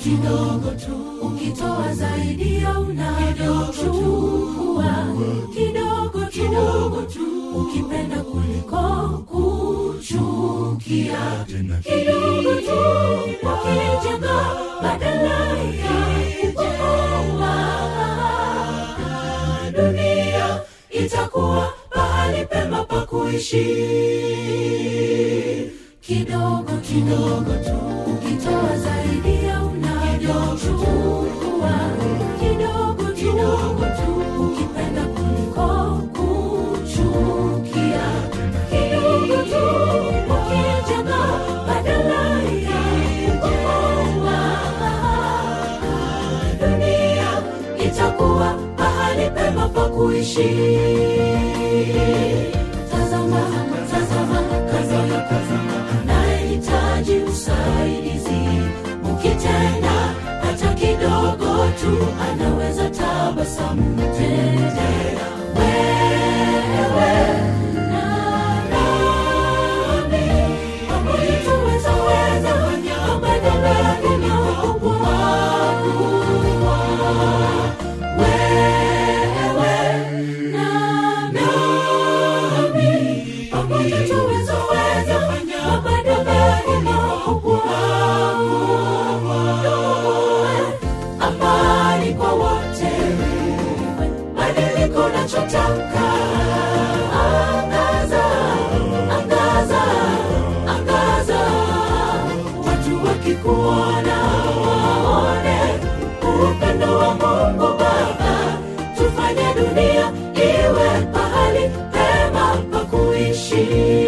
kidogo tu ukitoa zaidi ya unavyochukua kidogo kidogo tu ukipenda kuliko kuchukia kidogo tu ukijenga badala ya kubomoa dunia itakuwa pahali pema pa kuishi kidogo kidogo tu ukitoa zaidi ya unavyochukua kidogo kidogo tu ukipenda kuliko kuchukia kidogo tu ukijenga badala ya kubomoa dunia itakuwa pahali pema pa kuishi tazama tazama kazama kazama nahitaji usaidizi ukitenda hata kidogo tu anaweza tabasamu tete wewe na nami pamoja tuweza weza mabadiliko wewe na nami pamoja tuweza weza mabadiliko amani kwa wote badiliko nachotaka angaza angaza angaza watu wakikuona waone upendo wa mungu baba tufanye dunia iwe pahali pema pa kuishi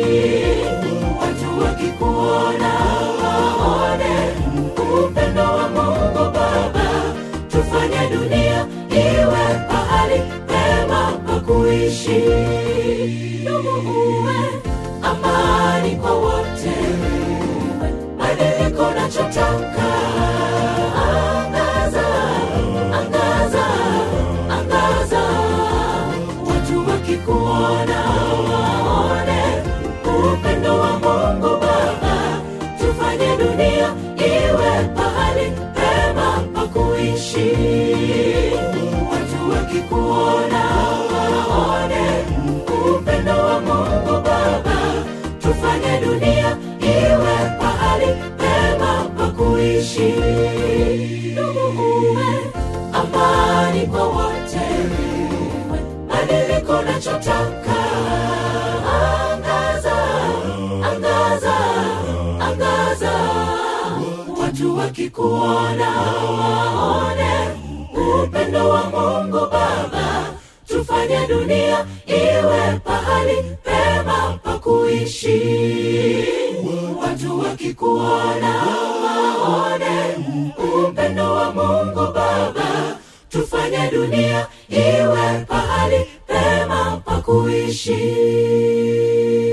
watu wakikuona waone upendo wa mungu baba tufanye dunia iwe pahali pema pa kuishi ndugu uwe amani kwa wote badiliko nachotaka angaza angaza angaza watu wakikuona waone upendo wa mungu baba tufanye dunia iwe pahali pema pa kuishi watu wakikuona waone upendo wa mungu baba tufanye dunia iwe pahali pema pa kuishi ndugu uwe amani kwa wote badiliko nachotaka angaza angaza angaza watu wakikuona waone upendo wa mungu baba tufanye dunia iwe pahali pema pa kuishi watu wakikuona waone upendo wa mungu baba tufanye dunia iwe pahali pema pa kuishi